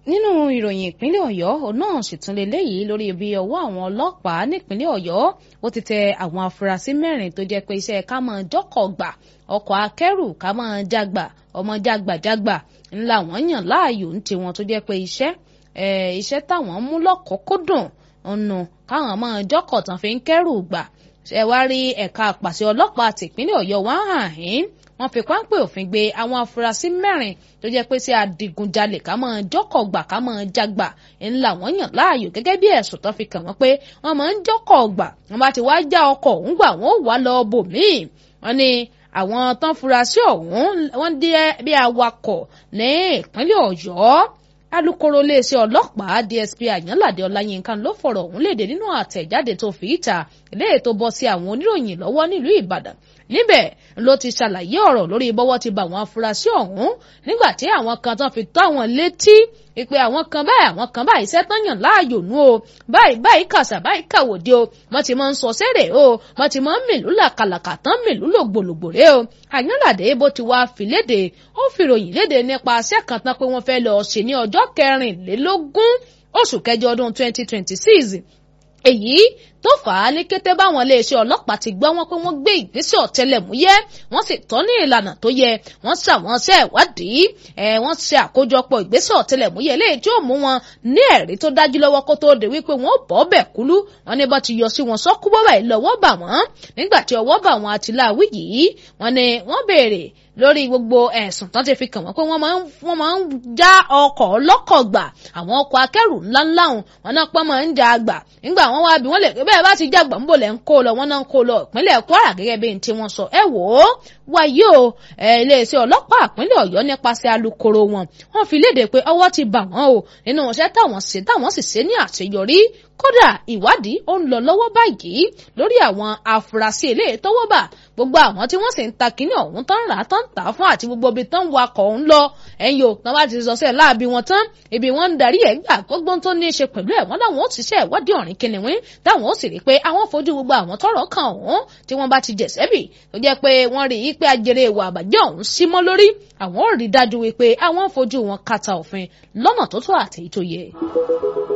nínú ìròyìn ìpínlẹ̀ ọ̀yọ́ òun náà sì tún leléyìí lórí ibi ọwọ́ àwọn ọlọ́pàá nípínlẹ̀ ọ̀yọ́ ó ti tẹ àwọn afurasí mẹ́rin tó jẹ́ pé iṣẹ́ ká máa jọ́kọ̀ gbà ọkọ̀ akẹ́rù ká máa jágbà ọmọ jágbàjágbà ńlá wọn yàn láàyò ń tiwọn tó jẹ́ pé iṣẹ́ iṣẹ́ táwọn mú lọ́kọ̀ọ́kọ́dùn ọ̀nà káwọn máa jọ́kọ̀ tán fi ń kẹ́rù gbà ṣe wá rí ẹ̀ka àpàṣẹ ọlọ́pàá tìpínlẹ̀ ọ̀yọ́ wá hàn yín wọ́n fi páńpẹ́ òfin gbé àwọn afurasí mẹ́rin tó jẹ́ pé sí adigunjalè ká máa jọ́kọ̀ gbà ká máa jágbà ńlá wọ́n yàn láàyò gẹ́gẹ́ bí ẹ̀sùn tó fi kàn wọ́n pé wọ́n máa ń jọ́kọ̀ gbà wọ́n bá ti wá já ọkọ̀ ọ̀hún gbà wọ́n wà lọ bòmíì wọ́n ní àwọn tán furasí ọ̀hún wọ́n dé bí awakọ̀ ní ìpínlẹ̀ ọ̀yọ́ alūkkóró iléeṣẹ́ ọlọ́pàá dsp àyànládé ọláyínká ló fọ̀rọ̀ ọ̀hún léde nínú àtẹ̀jáde tó fi ìta eléyìí tó bọ́ sí àwọn oníròyìn lọ́wọ́ nílùú ìbàdàn níbẹ̀ ló ti ṣàlàyé ọ̀rọ̀ lórí bọ́wọ́ ti bá àwọn afurasí ọ̀hún nígbà tí àwọn kan tán fi tó àwọn létí ìpè àwọn kan báyìí àwọn kan báyìí iṣẹ́ tán yàn láàyò nú o báyìí báyìí kàṣà báyìí kàwòdì o wọ́n ti máa ń sọ sẹ́rẹ̀ o wọ́n ti máa ń mìlú làkàlàkà tán mìlú lògbòlògbò rẹ o àyànládé bó ti wá fi léde ó fi ròyìn léde nípa aṣẹ́ kan tán pé wọ́n fẹ́ lọ ṣe ní ọjọ́ kẹrìnlélógún oṣù kẹjọ ọdún twenty twenty six èyí tó fà á ní kété báwọn iléeṣẹ́ ọlọ́pàá ti gbọ́ wọn pé wọ́n gbé ìgbésẹ̀ ọ̀tẹlẹ̀múyẹ́ wọ́n sì tọ́ ní ìlànà tó yẹ wọ́n ṣàwọn ṣe ìwádìí ẹ̀ wọ́n ṣe àkójọpọ̀ ìgbésẹ̀ ọ̀tẹlẹ̀múyẹ́ eléyìí tí ó mú wọn ní ẹ̀rí tó dájú lọ́wọ́ kó tó dé wípé wọ́n bọ́ bẹ̀ kúlú wọn ní bá ti yọ sí wọn sọ́kú bọ́bà yìí lọ́wọ́ bà wọ́n nígbà tí ọwọ́ bà wọn àtìláwí yìí wọ́n ní wọ́n béèrè lórí gbogbo ẹ̀sùn tán ti fi kàn wọ́n pé wọ́n máa ń wọ́n máa ń já ọkọ̀ ọlọ́kọ̀ gbà àwọn ọkọ̀ akẹ́rù ńláńlá wọn wọn náà pọ́n máa ń já gbà nígbà wọn wá bí wọ́n lè bẹ́ẹ̀ bá ti já gbà ń bò lẹ́ ń kó lọ wọ́n náà ń kó lọ ìpínlẹ̀ Kwara gẹ́gẹ́ bí n tí wọ́n sọ ẹ wò ó wáyé o iléeṣẹ́ ọlọ́pàá ìpínlẹ̀ Ọ̀yọ́ nípasẹ̀ alukoro wọn wọ́n fi léde pé ọwọ́ ti bà wọ́n o nínú iṣẹ́ táwọn ṣe táwọn sì ṣe ní àṣeyọrí kódà ìwádìí ó ń lọ lọ́wọ́ báyìí lórí àwọn afurasí eléyìí tọ́wọ́ bà gbogbo àwọn tí wọ́n sì ń ta kínní ọ̀hún tán rà á tán tà á fún àti gbogbo ibi tán wakọ̀ ọ̀hún lọ ẹ̀yìn o tán bá ti sọ sẹ́ẹ̀ láàbí wọn tán ibi wọn ń darí ẹ̀ gbà gbogbo tó ní í ṣe pẹ̀lú ẹ̀ wọ́n láwọn ó ti ṣe ìwádìí ọ̀rìn kìnìún táwọn ó sì rí i pé àwọn fojú gbogbo àwọn tọ́rọ̀ kàn ọ̀hún tí wọ́n bá ti jẹ̀sẹ́bì tó jẹ́ pé wọ́n rí i pé ajere ìwà àbàjẹ́ ọ̀hún símọ́ lórí àwọn ò rí dájú wípé àwọn fojú wọn kàtà òfin lọ́nà tó tó àtẹ̀yí tó yẹ.